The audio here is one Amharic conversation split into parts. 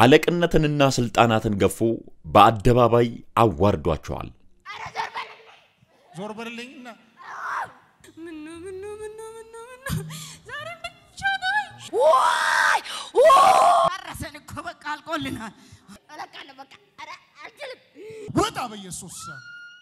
አለቅነትንና ሥልጣናትን ገፎ በአደባባይ አዋርዷቸዋል። ዞር በልልኝና ምኑ ምኑ ምኑ ምኑ ምኑ ዛሬ ብቻ ነው። ዋይ አረሰን እኮ በቃ አልቆልናል። እለቃለሁ በቃ ኧረ አልችልም። ውጣ በኢየሱስ ስም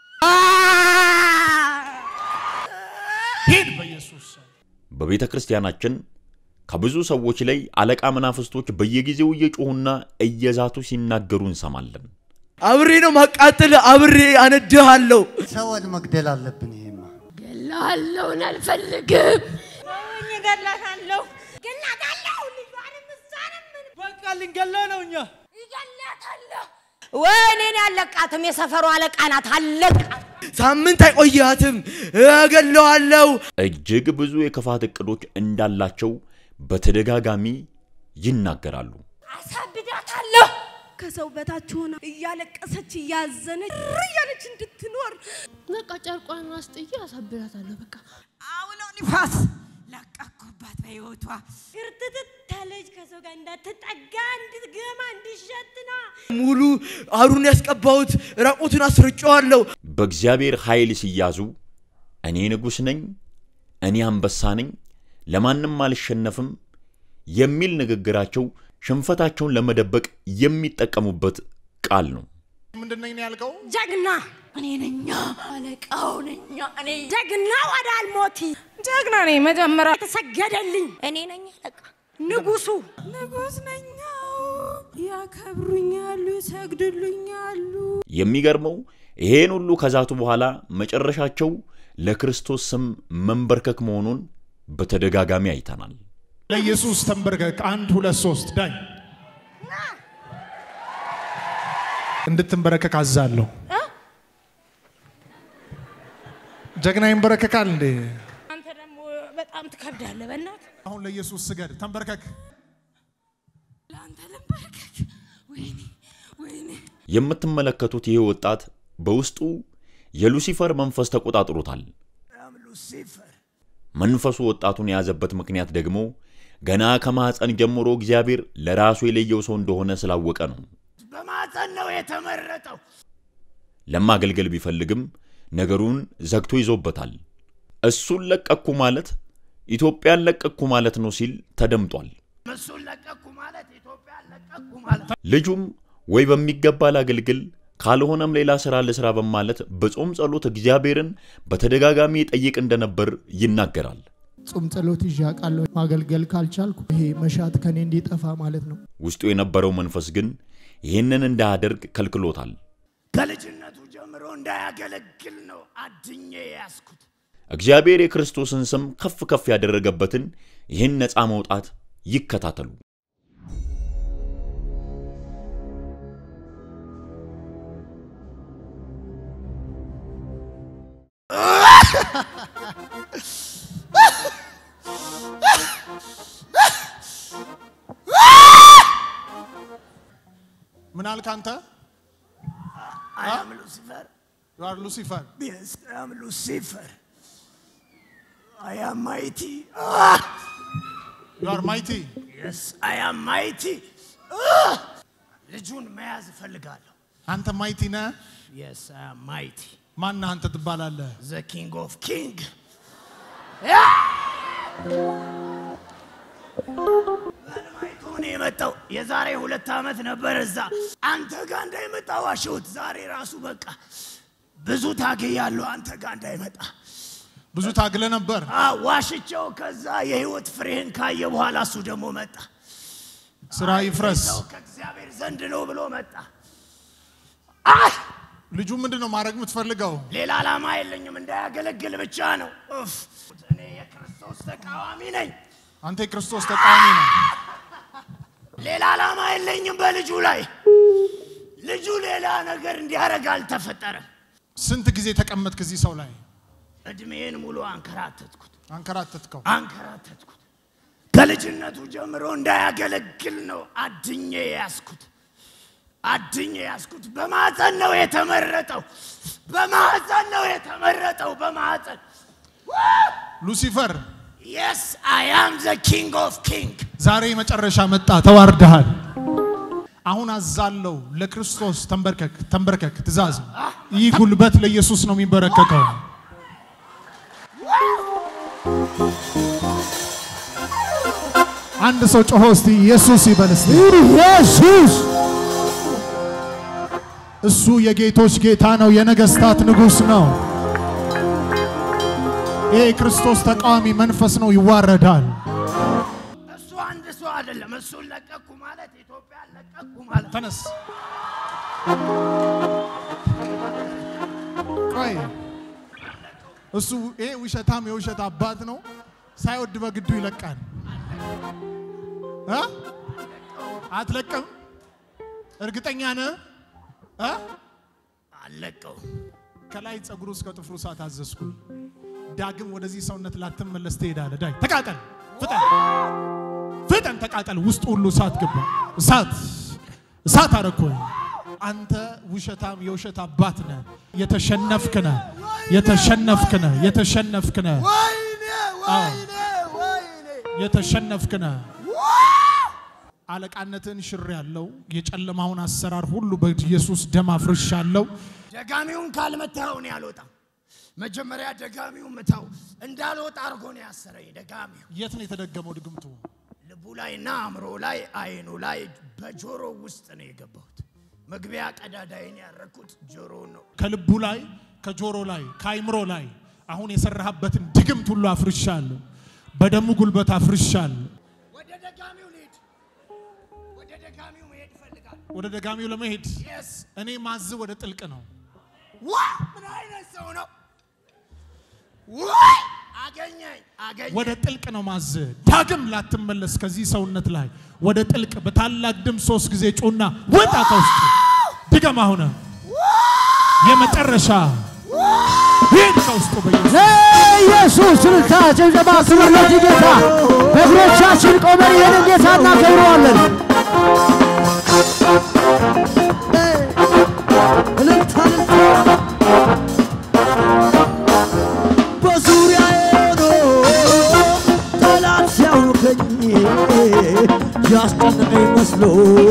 ሂድ በኢየሱስ ስም በቤተ ክርስቲያናችን ከብዙ ሰዎች ላይ አለቃ መናፍስቶች በየጊዜው እየጮኹና እየዛቱ ሲናገሩ እንሰማለን። አብሬ ነው ማቃጠል፣ አብሬ አነድሃለሁ። ሰውን መግደል አለብን። ይሄማ ገላለሁን አልፈልግም። ሰውኝ እገላታለሁ። ገላታለሁ ልጇንም እሷንም ምን- በቃ ልንገለው ነው እኛ ይገላታለሁ። ወይኔን ያለቃትም የሰፈሩ አለቃ ናት። አለቃት ሳምንት አይቆያትም፣ እገለዋለሁ። እጅግ ብዙ የክፋት እቅዶች እንዳላቸው በተደጋጋሚ ይናገራሉ። አሳብዳታለሁ። ከሰው በታች ሆና እያለቀሰች እያዘነች እር እያለች እንድትኖር በቃ ጨርቋን አስጥዬ አሳብዳታለሁ። በቃ አውሎ ንፋስ ለቀኩባት በሕይወቷ ግርትትት ያለች ከሰው ጋር እንዳትጠጋ እንድትገማ እንድሸት ነው። ሙሉ አሩን ያስቀባሁት ራቁቱን አስርጨዋለሁ። በእግዚአብሔር ኃይል ሲያዙ እኔ ንጉሥ ነኝ፣ እኔ አንበሳ ነኝ፣ ለማንም አልሸነፍም የሚል ንግግራቸው ሽንፈታቸውን ለመደበቅ የሚጠቀሙበት ቃል ነው። ምንድን ነኝ ነው ያልከው? ጀግና እኔ ነኛ፣ አለቃው ነኛ። እኔ ጀግና ወደ አልሞቲ ጀግና ነኝ። መጀመሪያ የተሰገደልኝ እኔ ነኝ አለቃ ንጉሱ ንጉሥ ነኝ። ያከብሩኛሉ፣ ይሰግድልኛሉ። የሚገርመው ይሄን ሁሉ ከዛቱ በኋላ መጨረሻቸው ለክርስቶስ ስም መንበርከክ መሆኑን በተደጋጋሚ አይተናል። ለኢየሱስ ተንበርከክ። አንድ ሁለት ሶስት ዳኝ እንድትንበረከክ አዛለሁ። ጀግና ይንበረከካል እንዴ? አንተ ደግሞ በጣም ትከብዳለህ። በእናትህ አሁን ለኢየሱስ ስገድ፣ ተንበርከክ። ለአንተ ልንበርከክ። ወይኔ ወይኔ የምትመለከቱት ይህ ወጣት በውስጡ የሉሲፈር መንፈስ ተቆጣጥሮታል። መንፈሱ ወጣቱን የያዘበት ምክንያት ደግሞ ገና ከማኅፀን ጀምሮ እግዚአብሔር ለራሱ የለየው ሰው እንደሆነ ስላወቀ ነው። በማፀን ነው የተመረጠው። ለማገልገል ቢፈልግም ነገሩን ዘግቶ ይዞበታል። እሱን ለቀኩ ማለት ኢትዮጵያን ለቀኩ ማለት ነው ሲል ተደምጧል። እሱን ለቀኩ ማለት ኢትዮጵያን ለቀኩ ማለት ልጁም ወይ በሚገባ ላገልግል ካልሆነም ሌላ ሥራ ልሥራ በማለት በጾም ጸሎት እግዚአብሔርን በተደጋጋሚ ይጠይቅ እንደነበር ይናገራል። ጾም ጸሎት ይዤ አውቃለሁ። ማገልገል ካልቻልኩ ይሄ መሻት ከኔ እንዲጠፋ ማለት ነው። ውስጡ የነበረው መንፈስ ግን ይህንን እንዳያደርግ ከልክሎታል። ከልጅነቱ ጀምሮ እንዳያገለግል ነው አድኜ ያስኩት። እግዚአብሔር የክርስቶስን ስም ከፍ ከፍ ያደረገበትን ይህን ነፃ መውጣት ይከታተሉ። ምን አልክ አንተ? I am Lucifer. You are Lucifer. Yes, I am Lucifer. I am mighty. You are mighty. Yes, I am mighty. Ah! ልጁን መያዝ እፈልጋለሁ። አንተ ማይቲ ነህ። Yes, I am mighty. ማን አንተ ትባላለህ? The king of king. በልማይቱ ነው የመጣው። የዛሬ ሁለት ዓመት ነበር እዛ አንተ ጋር እንዳይመጣ ዋሸሁት። ዛሬ ራሱ በቃ ብዙ ታግያለሁ አንተ ጋር እንዳይመጣ ብዙ ታግለ ነበር። አ ዋሽቸው። ከዛ የህይወት ፍሬህን ካየ በኋላ እሱ ደግሞ መጣ። ስራ ይፍረስ። ሰው ከእግዚአብሔር ዘንድ ነው ብሎ መጣ። አይ ልጁ ምንድን ነው ማድረግ የምትፈልገው? ሌላ ዓላማ የለኝም፣ እንዳያገለግል ብቻ ነው። ኡፍ፣ እኔ የክርስቶስ ተቃዋሚ ነኝ። አንተ የክርስቶስ ተቃዋሚ ነህ። ሌላ ዓላማ የለኝም በልጁ ላይ። ልጁ ሌላ ነገር እንዲያደርግ አልተፈጠረም። ስንት ጊዜ ተቀመጥክ እዚህ ሰው ላይ? እድሜን ሙሉ አንከራተትኩት አንከራተትከው። አንከራተትኩት። ከልጅነቱ ጀምሮ እንዳያገለግል ነው አድኜ ያስኩት። አድኜ ያስኩት። በማፀን ነው የተመረጠው። በማፀን ነው የተመረጠው። በማፀን ሉሲፈር የስ አይ አም ዘ ኪንግ ኦፍ ኪንግ ዛሬ መጨረሻ መጣ። ተዋርደሃል። አሁን አዛለው ለክርስቶስ ተንበርከክ ተንበርከክ ትእዛዝ ይህ ጉልበት ለኢየሱስ ነው የሚንበረከከው አንድ ሰው ጮሆ እስቲ ኢየሱስ ይበል እስቲ ኢየሱስ እሱ የጌቶች ጌታ ነው የነገስታት ንጉስ ነው ይሄ የክርስቶስ ተቃዋሚ መንፈስ ነው ይዋረዳል እሱ አንድ ሰው አይደለም። እሱን ለቀኩ ማለት ኢትዮጵያን ለቀኩ ማለት ተነስ ቆይ እሱ ይሄ ውሸታም የውሸት አባት ነው ሳይወድ በግዱ ይለቃል እ? አትለቅም እርግጠኛ ነህ እ? አለቀው። ከላይ ጸጉሩ እስከ ጥፍሩ እሳት አዘዝኩ ዳግም ወደዚህ ሰውነት ላትመለስ ትሄዳለህ ዳይ ተቃጠል ፍጠን ፍጠን ተቃጠል ውስጥ ሁሉ እሳት ገባ እሳት እሳት አረኮኝ አንተ ውሸታም የውሸት አባት ነህ የተሸነፍክ ነህ የተሸነፍክ ነህ የተሸነፍክ ነህ ወይኔ አዎ። ወይኔ ወይኔ የተሸነፍክ ነህ አለቃነትን ሽር ያለው የጨለማውን አሰራር ሁሉ በኢየሱስ ደም አፍርሻለሁ ደጋሚውን ካልመታው እኔ አልወጣም። መጀመሪያ ደጋሚውን ምታው እንዳልወጣ አድርጎ ነው ያሰረኝ። ደጋሚው የት ነው የተደገመው ድግምቱ ልቡ ላይና አእምሮ ላይ አይኑ ላይ በጆሮ ውስጥ ነው የገባሁት። መግቢያ ቀዳዳይን ያረኩት ጆሮውን ነው። ከልቡ ላይ ከጆሮ ላይ ከአይምሮ ላይ አሁን የሰራህበትን ድግምት ሁሉ አፍርሻለሁ። በደሙ ጉልበት አፍርሻለሁ። ወደ ደጋሚው ልሂድ። ወደ ደጋሚው መሄድ እፈልጋለሁ። ወደ ደጋሚው ለመሄድ የስ እኔ ማዝ ወደ ጥልቅ ነው። ዋ ምን አይነት ሰው ነው? ወይ አገኘኝ አገኘኝ። ወደ ጥልቅ ነው ማዝ ዳግም ላትመለስ ከዚህ ሰውነት ላይ ወደ ጥልቅ በታላቅ ድምፅ ሶስት ጊዜ ጩና ወጣ ከውስጥ ድገም። አሁን የመጨረሻ ይህን ከውስጡ በኢየሱስ ለኢየሱስ ስልታ ጭብጨባ ክብር ለዚህ ጌታ በእግሮቻችን ቆመን ይህንን ጌታ እናከብረዋለን እልልታ እልልታ በዙሪያዬ ሆኖ ጠላት ሲያውከኝ ያስጨነቀኝ መስሎ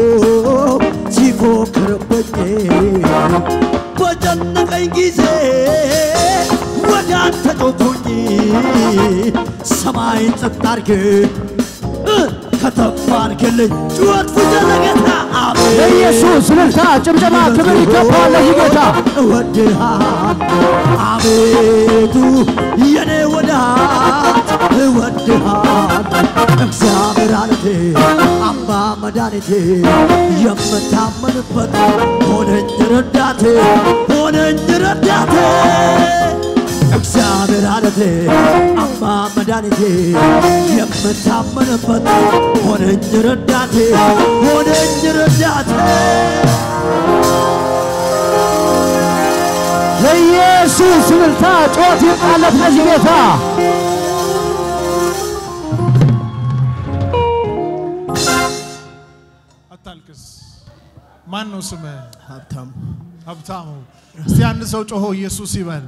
ሲፎክርብኝ በጨነቀኝ ጊዜ ወደ አንተ ጮኩኝ ሰማይን ጸጥ አድርግ እ፣ ከተፍ አድርግልኝ ጩኸት ፍጀ ለጌታ አሜን ለኢየሱስ እልልታ፣ ጭብጨባ፣ ክብር ይገባዋል ለዚህ ጌታ። እወድሃል አቤቱ የኔ ወዳጅ እወድሃል እግዚአብሔር አለቴ አምባ መድኃኒቴ የምታመንበት ሆነኝ ረዳቴ ሆነኝ ረዳቴ እግዚአብሔር አለቴ አምባ መድኃኒቴ የምታመንበት ሆነኝ ረዳቴ ሆነኝ ረዳቴ ለኢየሱስ እልልታ፣ ጩኸት ይምጣለት ለዚህ ጌታ። አታልቅስ። ማን ነው ስምህ? ሀብታም ሀብታሙ። እስቲ አንድ ሰው ጮሆ ኢየሱስ ይበል።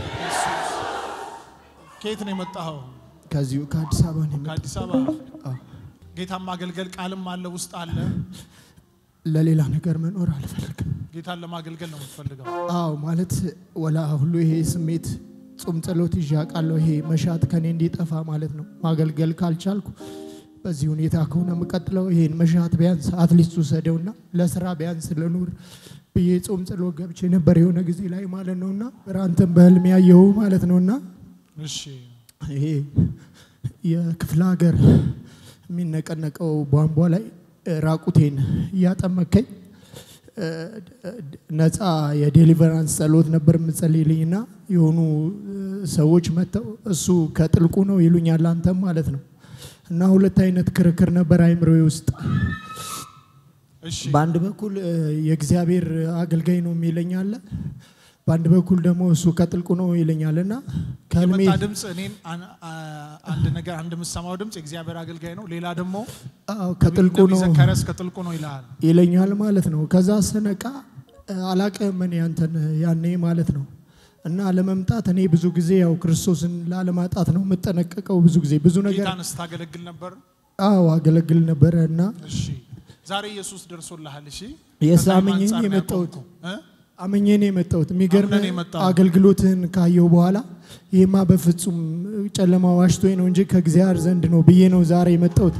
ከየት ነው የመጣኸው? ከዚሁ ከአዲስ አበባ ነው የመጣሁት። ከአዲስ አበባ። ጌታን ማገልገል ቃልም አለ ውስጥ አለ። ለሌላ ነገር መኖር አልፈልግም። ጌታን ለማገልገል ነው የምትፈልገው። አዎ ማለት ወላ ሁሉ ይሄ ስሜት ጾም ጸሎት ይዤ አውቃለሁ። ይሄ መሻት ከኔ እንዲጠፋ ማለት ነው። ማገልገል ካልቻልኩ በዚህ ሁኔታ ከሆነ የምቀጥለው ይሄን መሻት ቢያንስ አትሊስት ውሰደውና ለስራ ቢያንስ ልኑር ብዬ ጾም ጸሎት ገብቼ ነበር የሆነ ጊዜ ላይ ማለት ነውና አንተም በህልም ያየው ማለት ነውና እሺ ይሄ የክፍለ ሀገር የሚነቀነቀው ቧንቧ ላይ እ፣ ራቁቴን እያጠመከኝ እ፣ ነፃ የዴሊቨራንስ ጸሎት ነበር የምጸልይልኝና የሆኑ እ፣ ሰዎች መጥተው እሱ ከጥልቁ ነው ይሉኛል፣ አንተም ማለት ነው። እና ሁለት አይነት ክርክር ነበር አይምሮዬ ውስጥ። እሺ በአንድ በኩል እ፣ የእግዚአብሔር አገልጋይ ነው የሚለኝ አለ፣ በአንድ በኩል ደግሞ እሱ ከጥልቁ ነው ይለኛል እና ከህልሜ የመጣ ድምፅ እኔን አን- አ- አንድ ነገር አንድ የምሰማው ድምፅ የእግዚአብሔር አገልጋይ ነው። ሌላ ደግሞ አዎ ከጥልቁ ነቢይ ነው ዘካርያስ ከጥልቁ ነው ይልሃል። ይለኛል ማለት ነው። ከዛ ስነቃ እ፣ አላቅም እኔ አንተን ያኔ ማለት ነው እና ለመምጣት እኔ ብዙ ጊዜ ያው ክርስቶስን ላለማጣት ነው የምጠነቀቀው። ብዙ ጊዜ ብዙ ነገር ጌታን ስታገለግል ነበር። አዎ አገለግል ነበረ እና እሺ ዛሬ ኢየሱስ ደርሶልሃል። እሺ የስ ከዛም አምኜ አንጻር ነው የመጣሁት ያቆምከው። እ? አምኜ ነው የመጣሁት። የሚገርም አምነህ ነው የመጣኸው። አገልግሎትህን ካየው በኋላ ይህማ በፍጹም ጨለማ ዋሽቶኝ ነው እንጂ ከእግዚአብሔር ዘንድ ነው ብዬ ነው ዛሬ የመጣሁት።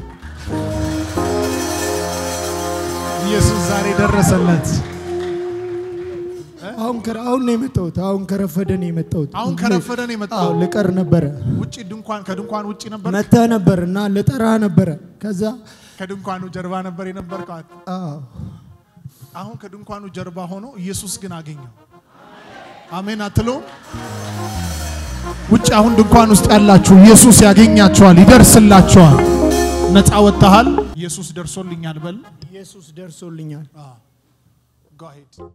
ኢየሱስ ዛሬ ደረሰለት። አሁን ከረ- አሁን ነው የመጣሁት። አሁን ከረፈደ ነው የመጣሁት። አሁን ከረፈደ ነው የመጣኸው? አዎ፣ ልቀር ነበረ ውጪ ድንኳን ከድንኳን ውጪ ነበር፣ መተህ ነበር እና ልጠራ ነበረ። ከዛ ከድንኳኑ ጀርባ ነበር የነበርከው። አዎ፣ አሁን ከድንኳኑ ጀርባ ሆኖ ኢየሱስ ግን አገኘው። አሜን አትለውም? ውጭ አሁን ድንኳን ውስጥ ያላችሁ ኢየሱስ ያገኛችኋል፣ ይደርስላችኋል። ነፃ ወጥተሃል። ኢየሱስ ደርሶልኛል በል። ኢየሱስ ደርሶልኛል። Go ahead.